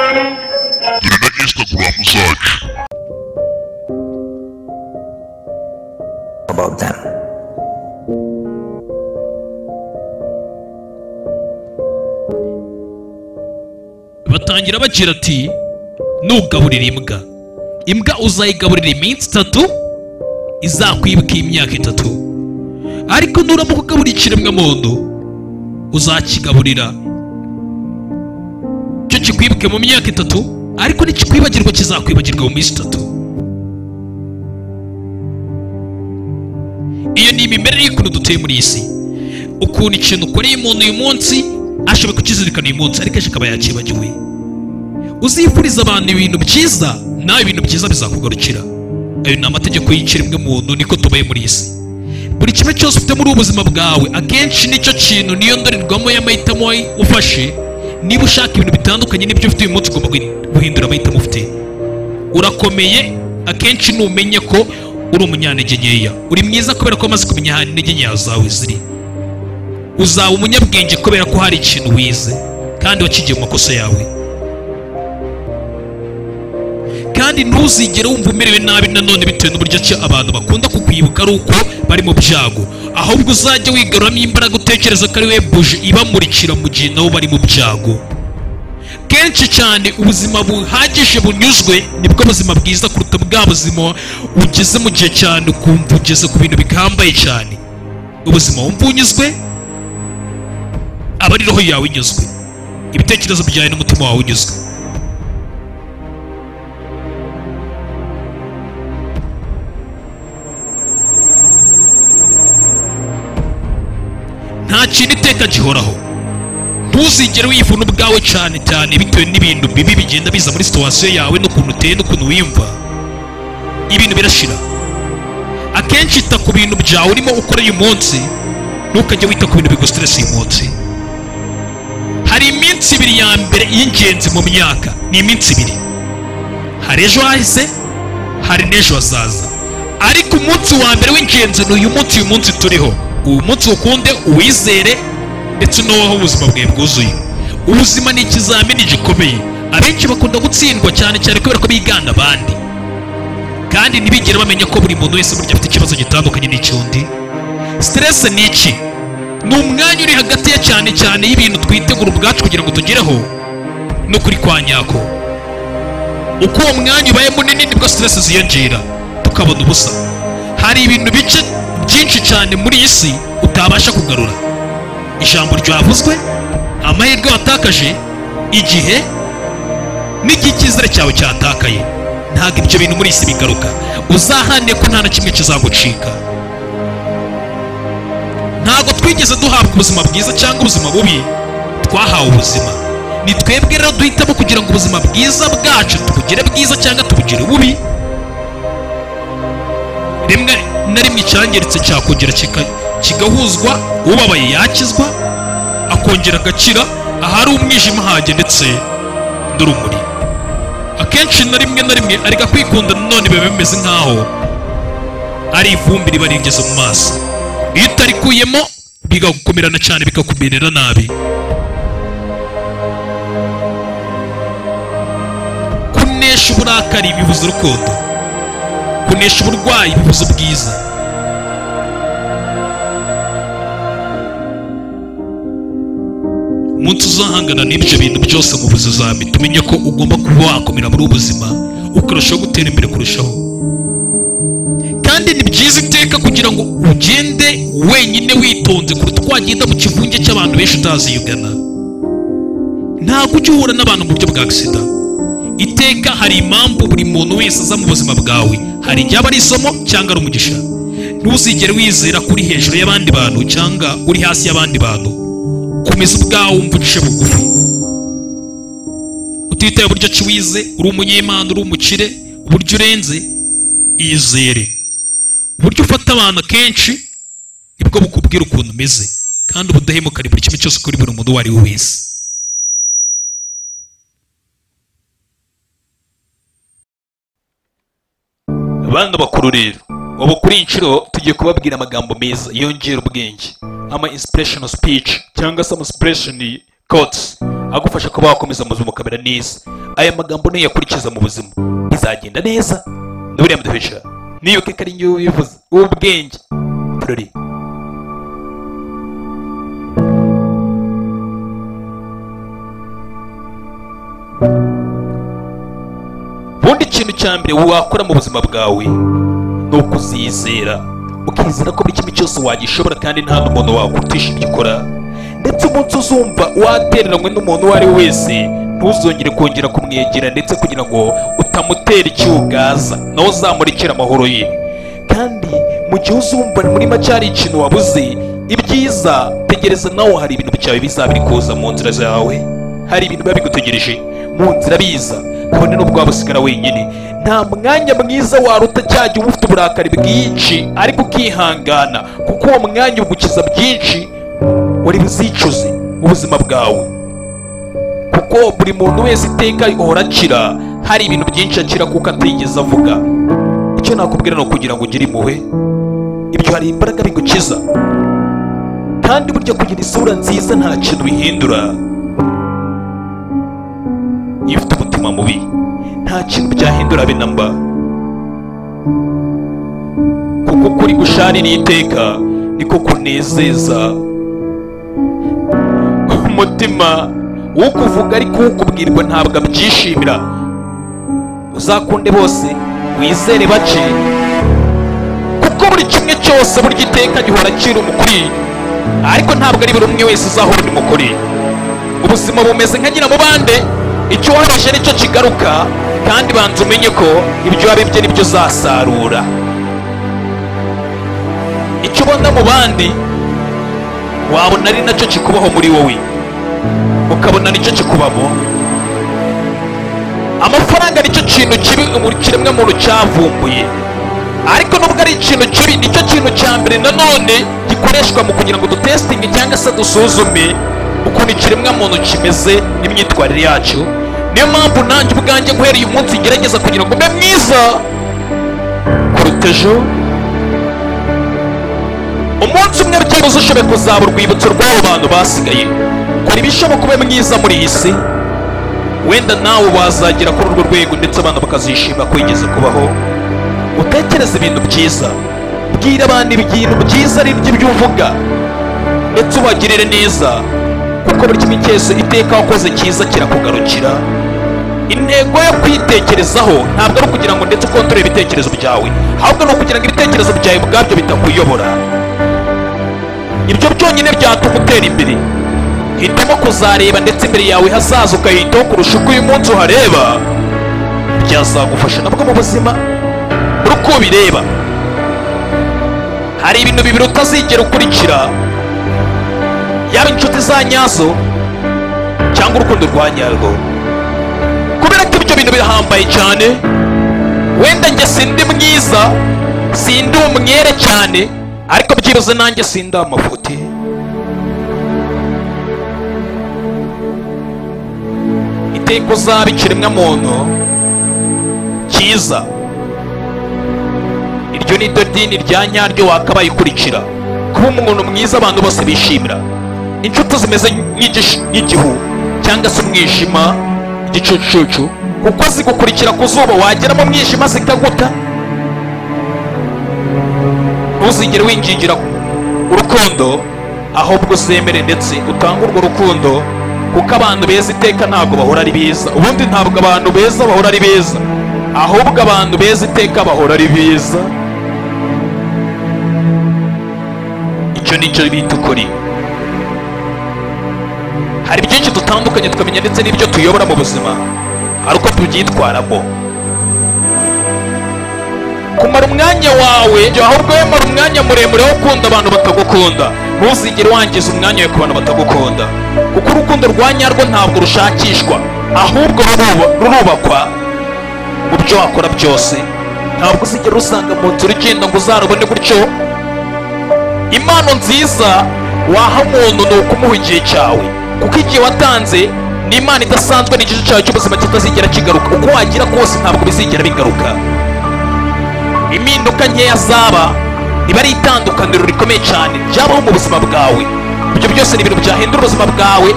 Dore na Instagram zacu about them. batangira bagira ati nugaburira imbwa imbwa uzayigaburira iminsi itatu izakwibuka imyaka itatu ariko nuramuka ugaburira ikiremwamuntu uzakigaburira cyo kikwibuke mu myaka itatu ariko nikikwibagirwa kizakwibagirwa mu minsi itatu iyo ni imimerere y'ukuntu dutuye muri iyi si ukuntu ikintu ukoreye umuntu uyu munsi ashobora kukizirikana uyu munsi ariko ejo akaba yakibagiwe uzifuriza abantu ibintu byiza nawe ibintu byiza bizakugarukira ayo ni amategeko y'ikiremwe muntu niko tubaye muri iyi si buri kimwe cyose ufite muri ubu buzima bwawe akenshi nicyo kintu niyo ndorerwamo y'amahitamo ufashe niba ushaka ibintu bitandukanye n'ibyo ufite uyu munsi ugomba guhindura amahitamo ufite urakomeye akenshi numenye ko uri umunyantege nkeya uri mwiza kubera ko wamaze kumenya ahantu intege nkeya zawe ziri uzaba umunyabwenge kubera ko hari ikintu wize kandi wakigiye mu makosa yawe kandi ntuzigere wumva umerewe nabi nanone bitewe n'uburyo ki abantu bakunda kukwibuka ari uko bari mu byago ahubwo uzajya wigaruramo imbaraga utekereza ko ari we buji ibamurikira mu gihe nabo bari mu byago kenshi cyane ubuzima buhagije bunyuzwe nibwo buzima bwiza kuruta bwa buzima ugeze mu gihe cyane ukumva ugeze ku bintu bihambaye cyane ubuzima wumva unyuzwe aba ari roho yawe inyuzwe ibitekerezo byawe n'umutima wawe unyuzwe nta kintu iteka gihoraho ntuzigere wivuna ubwawe cyane cyane bitewe n'ibintu bibi bigenda biza muri situwasiyo yawe n'ukuntu uteye n'ukuntu wiyumva ibintu birashira akenshi ita ku bintu byawe urimo ukora uyu munsi ntukajye wita ku bintu bigusitiresi uyu munsi hari iminsi ibiri ya mbere y'ingenzi mu myaka ni iminsi ibiri hari ejo hahise hari n'ejo hazaza ariko umunsi wa mbere w'ingenzi ni uyu munsi uyu munsi turiho uyu munsi ukunde uwizere ndetse n'uwaho ubuzima bwawe bwuzuye ubuzima ni ikizamini gikomeye abenshi bakunda gutsindwa cyane cyane kubera ko bigana abandi kandi ntibigere bamenya ko buri muntu wese burya afite ikibazo gitandukanye n'icyundi siteresi ni iki ni umwanya uri hagati ya cyane cyane y'ibintu twitegura ubwacu kugira ngo tugereho no kuri kwa nyako uko uwo mwanya ubaye munini nibwo siteresi ziyongera tukabona ubusa hari ibintu bice byinshi cyane muri iyi si utabasha kugarura ijambo ryavuzwe amahirwe watakaje igihe n'igihe icyizere cyawe cyatakaye ntabwo ibyo bintu muri iyi si bigaruka uzahane ko nta na kimwe kizagucika ntabwo twigeze duhabwa ubuzima bwiza cyangwa ubuzima bubi twahawe ubuzima ni twebwe rero duhitamo kugira ngo ubuzima bwiza bwacu tubugire bwiza cyangwa tubugire bubi rimwe na rimwe icyangiritse cyakongera kika- kigahuzwa ubabaye yakizwa akongera agakira ahari umwijima hajya ndetse n'urumuri akenshi na rimwe na rimwe ariko kwikunda nanone biba bimeze nk'aho ari ivumbi riba rigeze mu maso iyo utarikuyemo bigakumirana cyane bikakumerera nabi kunesha uburakari bibuza urukundo kunesha uburwayi bibuza ubwiza umunsi uzahangana n'ibyo bintu byose mu buzima tumenye ko ugomba kuba wakomera muri ubu buzima ukarushaho gutera imbere kurushaho kandi ni byiza iteka kugira ngo ugende wenyine witonze kuruta uko wagenda mu kivunge cy'abantu benshi utazi iyo ugana ntabwo ujya uhura n'abantu mu buryo bwa agisida iteka hari impamvu buri muntu wese aza mu buzima bwawe hari igihe aba ari isomo cyangwa ari umugisha ntuzigere wizera ko uri hejuru y'abandi bantu cyangwa uri hasi y'abandi bantu komeza ubwawe wumva uciye bugufi utitaye uburyo ki wize uri umunyemana uri umukire uburyo urenze izere uburyo ufata abantu akenshi nibwo bukubwira ukuntu umeze kandi ubudahemuka ni buri kimwe cyose kuri buri muntu uwo ari we wese bana bakuru rero ubu kuri iyi nshuro tugiye kubabwira amagambo meza yongera ubwenge ama inspiration speech cyangwa se ama inspiration quotes agufasha kuba wakomeza mu buzima ukamera neza aya magambo nuyakurikiza mu buzima bizagenda neza ni buriya muduhesha niyo keke ari njye ubivuze ubwenge turori ubundi ikintu cya mbere wakora mu buzima bwawe ni ukuzizera ukizera ko buri kimwe cyose wagishobora kandi nta n'umuntu wakurutisha ibyo ukora ndetse umunsi uzumva watereranywe n'umuntu uwo ari we wese ntuzongere kongera kumwegera ndetse kugira ngo utamutera icyugaza nawe uzamurikira amahoro ye kandi mu gihe uzumva muri make hari ikintu wabuze ibyiza tegereza nawe hari ibintu byawe bizaba biri kuza mu nzira zawe hari ibintu biba bigutegereje mu nzira biza kabone n'ubwo waba usigara wenyine nta mwanya mwiza waruta cya gihe uba ufite uburakari bwinshi ariko ukihangana kuko uwo mwanya ugukiza byinshi wari buzicuze mu buzima bwawe kuko buri muntu wese iteka uhora akira hari ibintu byinshi akira kuko atigeze avuga icyo nakubwira ni ukugira ngo ugire impuhwe ibyo hari imbaraga bigukiza kandi burya kugira isura nziza nta kintu bihindura iyo ufite umutima mubi nta kintu byahindura be namba kuko kuri gusharira iteka niko kunezeza umutima ukuvuga ariko ukubwirwa ntabwo abyishimira uzakunde bose wizere bake kuko buri kimwe cyose burya iteka gihora kiri umukuri ariko ntabwo ari buri umwe wese uzahora uri mukuri ubuzima bumeze nka nyiramubande icyo wabashe nicyo kigaruka kandi banza umenye ko ibyo wabibye nibyo uzasarura icyo ubona mu bandi wabona ari nacyo kikubaho muri wowe ukabona nicyo kikubamo amafaranga nicyo kintu kibi kiremwa muntu cyavumbuye ariko nubwo ari ikintu kibi nicyo kintu cya mbere nanone gikoreshwa mu kugira ngo dutesitinge cyangwa se dusuzume ukuntu ikiremwa muntu kimeze n'imyitwarire yacyo niyo mpamvu nanjye ubwanjye guhera uyu munsi ngerageza kugira ngo mbe mwiza kuruta ejo umunsi umwe byibuze ushoboye kuzaba urwibutso rw'abo bantu basigaye kora ibishoboka ube mwiza muri iyi si wenda nawe wazagera kuri urwo rwego ndetse abantu bakazishima ko wigeze kubaho utekereze ibintu byiza bwira abantu ibintu byiza ari ibyo uvuga ndetse ubagirire neza kuko buri kimwe cyose iteka wakoze cyiza kirakugarukira intego yo kwitekerezaho ntabwo ari ukugira ngo ndetse ukontorore ibitekerezo byawe ahubwo ni ukugira ngo ibitekerezo byawe ubwabyo bitakuyobora ibyo byonyine byatuma utera imbere hitamo kuzareba ndetse imbere yawe hazaza ukayitaho kurusha uko uyu munsi uhareba byazagufasha nabwo mu buzima buri uko ubireba hari ibintu bibiri utazigera ukurikira yaba inshuti za nyazo cyangwa urukundo rwa nyarwo kubera ko ibyo bintu birahambaye cyane wenda njye sindi mwiza sindi umwere cyane ariko byibuze nanjye sindi amafuti iteka uzaba ikiremwa muntu cyiza iryo ni ryo dini rya nyaryo wakabaye ukurikira kuba umuntu mwiza abantu bose bishimira inshuti zimeze nk'igish- nk'igihu cyangwa se umwijima igicucucu kuko zigukurikira ku zuba wagera mu mwijima zikaguta ntuzigere wingingira urukundo ahubwo uzemere ndetse utange urwo rukundo kuko abantu beza iteka ntabwo bahora ari beza ubundi ntabwo abantu beza bahora ari beza ahubwo abantu beza iteka bahora ari beza icyo ni cyo bita ukuri hari byinshi dutandukanye tukamenya ndetse n'ibyo tuyobora mu buzima hari uko tubyitwaramo kumara umwanya wawe jya ahubwo wowe mara umwanya muremure wo gukunda abantu batagukunda ntuzigere wangiza umwanya wawe ku bantu batagukunda kuko urukundo rwa nyarwo ntabwo rushakishwa ahubwo ruruba- rurubakwa mu byo wakora byose ntabwo uzigera usanga mu nzira ugenda ngo uzarubone gutyo impano nziza waha umuntu ni ukumuha igihe cyawe kuko igihe watanze ni imana idasanzwe ni igice cyawe cy'ubuzima kitazigera kigaruka uko wagira kose ntabwo bizigera bigaruka impinduka nkeya zaba riba ari itandukaniro rikomeye cyane ryabaho mu buzima bwawe ibyo byose ni ibintu byahindura ubuzima bwawe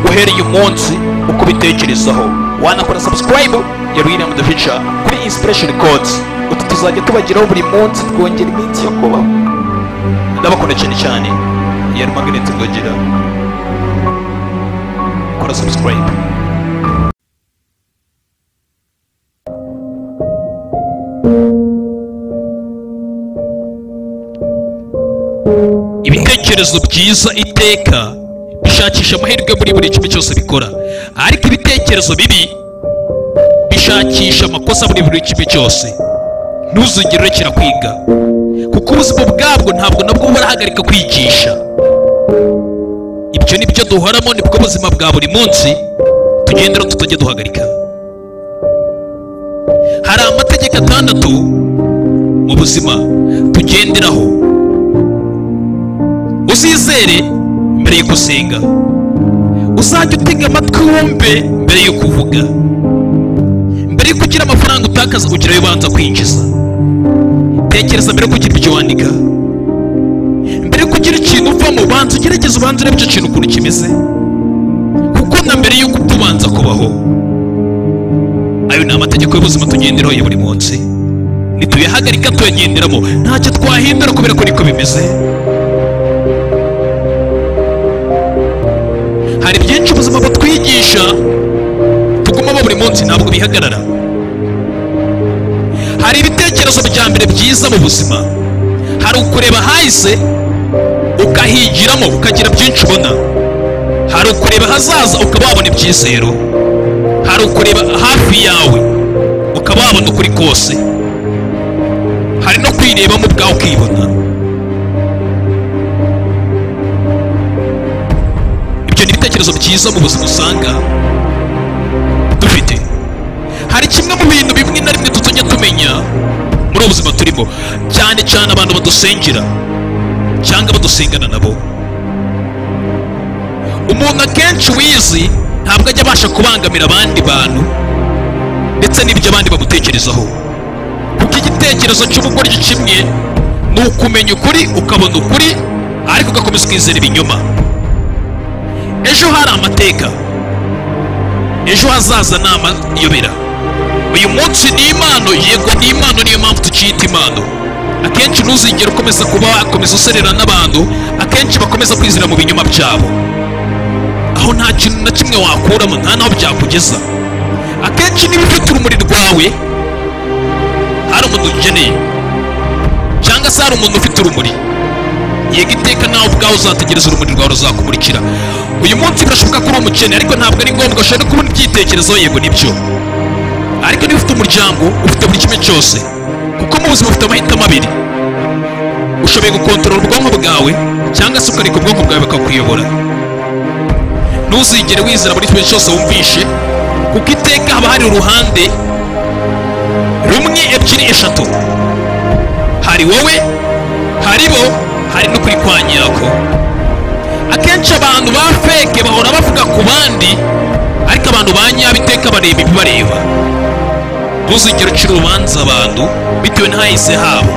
uhereye umunsi uko ubitekerezaho wanakora subscribe ya William the Future kuri Inspiration Codes utu tuzajya tubagiraho buri munsi twongera iminsi yo kubaho ndabakunda cyane cyane ya Magneti Rwogera kora subscribe ibitekerezo byiza iteka bishakisha amahirwe muri buri kimwe cyose bikora ariko ibitekerezo bibi bishakisha amakosa muri buri kimwe cyose ntuzigere urekera kwiga kuko ubuzima bwabwo ntabwo nabwo burahagarika kwigisha ibyo ni byo duhoramo ni bwo buzima bwa buri munsi tugendera tutajya duhagarika hari amategeko atandatu mu buzima tugenderaho uzizere mbere yo gusenga uzajya utega amatwi wumve mbere yo kuvuga mbere yo kugira amafaranga utakaza ugira ayo ubanza kwinjiza tekereza mbere yo kugira ibyo wandika mbere yo kugira ikintu uvamo banza ugerageze ubanze urebe icyo kintu ukuntu kimeze kuko na mbere yo kutubanza kubaho ayo ni amategeko y'ubuzima tugenderaho ya buri munsi nituyahagarika tuyagenderamo ntacyo twahindura kubera ko niko bimeze hari byinshi ubuzima butwigisha tugumamo buri munsi ntabwo bihagarara hari ibitekerezo bya mbere byiza mu buzima hari ukureba hahise ukahigiramo ukagira byinshi ubona hari ukureba ahazaza ukaba wabona ibyizero hari ukureba hafi yawe ukaba wabona ukuri kose hari no kwirebamo ubwawe ukibona ibyo ni ibitekerezo byiza mu buzima usanga dufite hari kimwe mu bintu bimwe na rimwe tutajya tumenya muri ubu buzima turimo cyane cyane abantu badusengera cyangwa badusengana nabo umuntu akenshi wizi ntabwo ajya abasha kubangamira abandi bantu ndetse n'ibyo abandi bamutekerezaho kuko igitekerezo cy'ubugoryi kimwe ni ukumenya ukuri ukabona ukuri ariko ugakomeza ukizera ibinyoma ejo hari amateka ejo hazaza ni amayobera uyu munsi ni impano yego ni impano niyo mpamvu tukiyita impano akenshi ntuzigere ukomeza kuba wakomeza userera n'abantu akenshi bakomeza kwizera mu binyoma byabo aho nta kintu na kimwe wakuramo nta n'aho byakugeza akenshi niba ufite urumuri rwawe hari umuntu ukeneye cyangwa se hari umuntu ufite urumuri yega iteka nawe ubwawe uzategereza urumuri rwawe ruzakumurikira uyu munsi birashoboka ko uri umukene ariko ntabwo ari ngombwa ushobora no kubona ibyitekerezo yego nibyo ariko niba ufite umuryango ufite buri kimwe cyose kuko mu buzima ufite amahitamo abiri ushoboye gukontorora ubwonko bwawe cyangwa se ukareka ubwonko bwawe bukakuyobora ntuzigere wizera buri kimwe cyose wumvishe kuko iteka haba hari uruhande rumwe ebyiri eshatu hari wowe hari bo hari no kuri kwa nyirako akenshi abantu ba feke bahora bavuga ku bandi ariko abantu ba nyabo iteka bareba ibibareba ntuzigere ucira urubanza abantu bitewe n'ahahise habo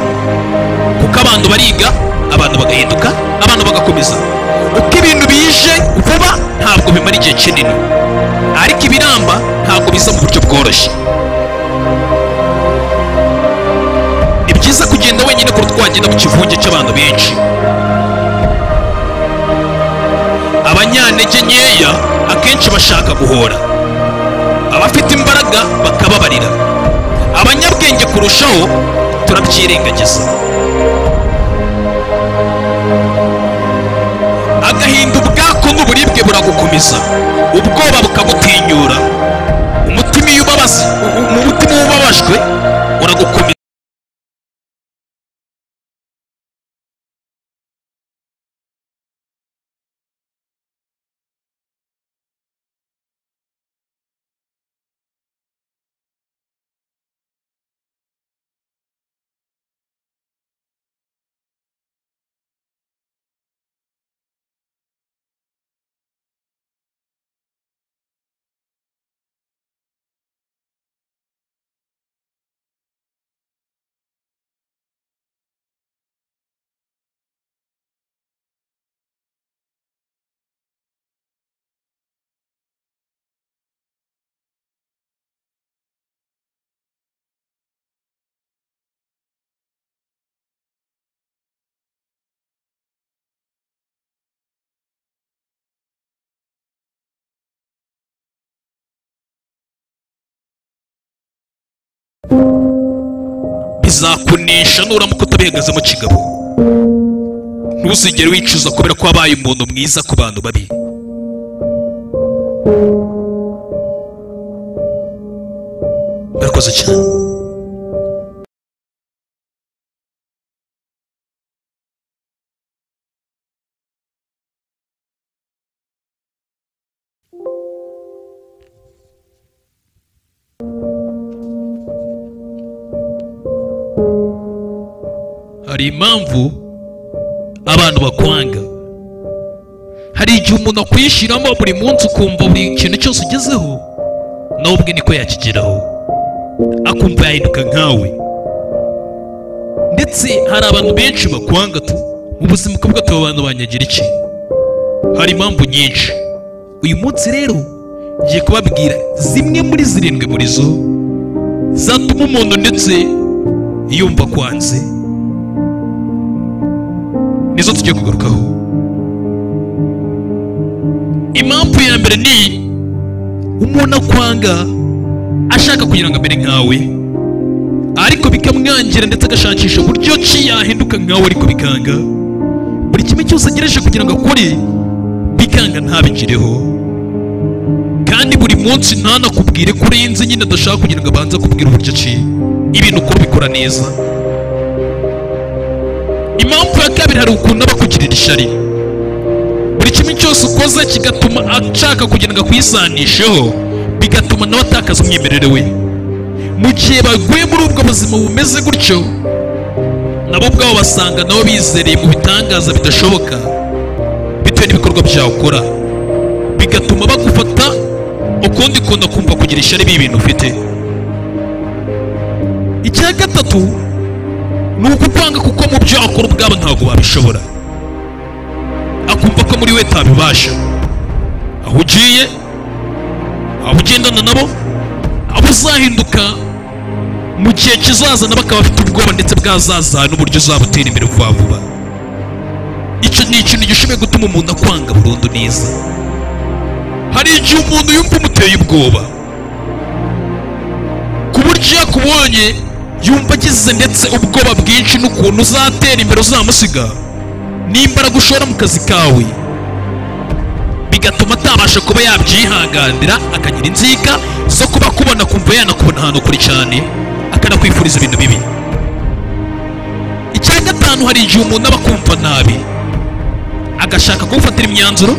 kuko abantu bariga abantu bagahinduka abantu bagakomeza uko ibintu bije vuba ntabwo bimara igihe kinini ariko ibiramba ntabwo biza mu buryo bworoshye ni byiza kugenda wenyine kuruta wagenda mu kivunge cy'abantu benshi abanyantege nkeya akenshi bashaka guhora abafite imbaraga bakababarira abanyabwenge kurushaho turabyirengagiza agahinda ubwako n'uburibwe buragukomeza ubwoba bukagutinyura umutima iyo ubabaza umutima iyo ubabajwe uragukomeza bizakunesha nuramuka utabihagazemo kigabo ntuzigere wicuza kubera ko wabaye umuntu mwiza ku bantu babi murakoze cyane hari impamvu abantu bakwanga hari igihe umuntu akwishiramo buri munsi ukumva buri kintu cyose ugezeho nawe ubwe niko yakigeraho akumva yahinduka nkawe ndetse hari abantu benshi bakwanga tu mu buzima ukavuga ati aba bantu banyagira iki hari impamvu nyinshi uyu munsi rero ngiye kubabwira zimwe muri zirindwi muri zo zatuma umuntu ndetse yumva akwanze nizo tugiye kugarukaho impamvu ya mbere ni umuntu akwanga ashaka kugira ngo amere nkawe ariko bikamwangira ndetse agashakisha uburyo ki yahinduka nkawe ariko bikanga buri kimwe cyose agereje kugira ngo akore bikanga ntabigireho kandi buri munsi ntanakubwire ko urenze nyine adashaka kugira ngo abanze akubwire uburyo ki ibintu ukora ubikora neza impamvu ya kabiri hari ukuntu aba akugirira ishyari buri kimwe cyose ukoze kigatuma ashaka kugira ngo akwisanisheho bigatuma nawe atakaza umwimerere we mu gihe baguye muri ubwo buzima bumeze gutyo nabo ubwabo basanga nabo bizereye mu bitangaza bidashoboka bitewe n'ibikorwa byawe ukora bigatuma bagufata ukundi kuntu kumva kugira ishyari b'ibintu ufite icya gatatu ni ukukwanga kuko mu byo akora ubwabo ntabwo babishobora akumva ko muri we tabibasha aho ugiye aho ugendana nabo abo uzahinduka mu gihe kizaza nabo akaba afite ubwoba ndetse bwazaza n'uburyo uzabutera imbere vuba vuba icyo ni ikintu gishoboye gutuma umuntu akwanga burundu neza hari igihe umuntu yumva umuteye ubwoba ku buryo iyo akubonye yumva agize ndetse ubwoba bwinshi n'ukuntu uzatera imbere uzamusiga n'imbaraga ushora mu kazi kawe bigatuma atabasha kuba yabyihanganira akagira inzika zo kuba akubona kumva yanakubona ahantu kure cyane akanakwifuriza ibintu bibi icya gatanu hari igihe umuntu aba akumva nabi agashaka kugufatira imyanzuro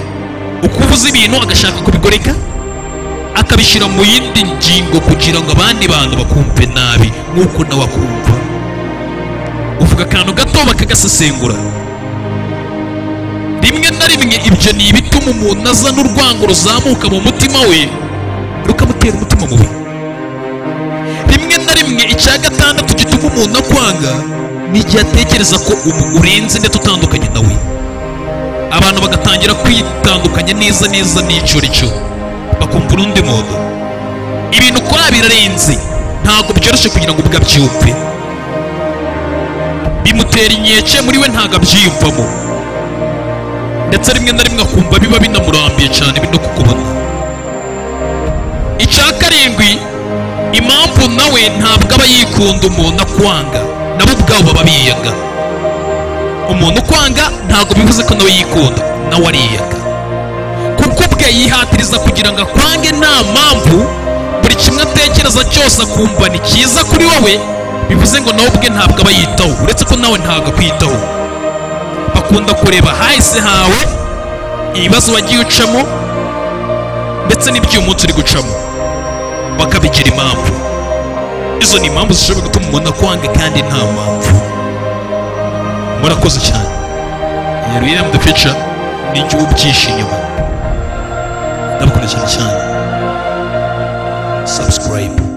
ukuvuza ibintu agashaka kubigoreka akabishyira mu yindi ngingo kugira ngo abandi bantu bakumve nabi nk'uko nawe akumva uvuga akantu gato bakagasesengura rimwe na rimwe ibyo ni ibituma umuntu azana urwango ruzamuka mu mutima we rukamutera umutima mubi rimwe na rimwe icya gatandatu gituma umuntu akwanga ni igihe atekereza ko ubu urenze ndetse utandukanye nawe abantu bagatangira kwitandukanya neza neza n'icyo ari cyo bakumva urundi muntu ibintu ukora birarenze ntabwo byoroshye kugira ngo ubwo abyumve bimutera inkeke muri we ntabwo abyiyumvamo ndetse rimwe na rimwe akumva biba binamurambiye cyane bino kukubona icya karindwi impamvu nawe ntabwo aba yikunda umuntu akwanga nabo ubwabo baba biyanga umuntu ukwanga ntabwo bivuze ko nawe yikunda nawe ariyanga kuko ubwe yihatiriza kugira ngo akwange nta mpamvu buri kimwe atekereza cyose akumva ni cyiza kuri wowe bivuze ngo nawe ubwe ntabwo aba yitaho uretse ko nawe ntabwo akwitaho bakunda kureba hahise hawe ibibazo wagiye ucamo ndetse n'ibyo uyu munsi uri gucamo bakabigira impamvu izo ni impamvu zishobora gutuma umuntu akwanga kandi nta mpamvu murakoze cyane ya William the Future ni igihugu byinshi inyuma ndabakunda cyane cyane subscribe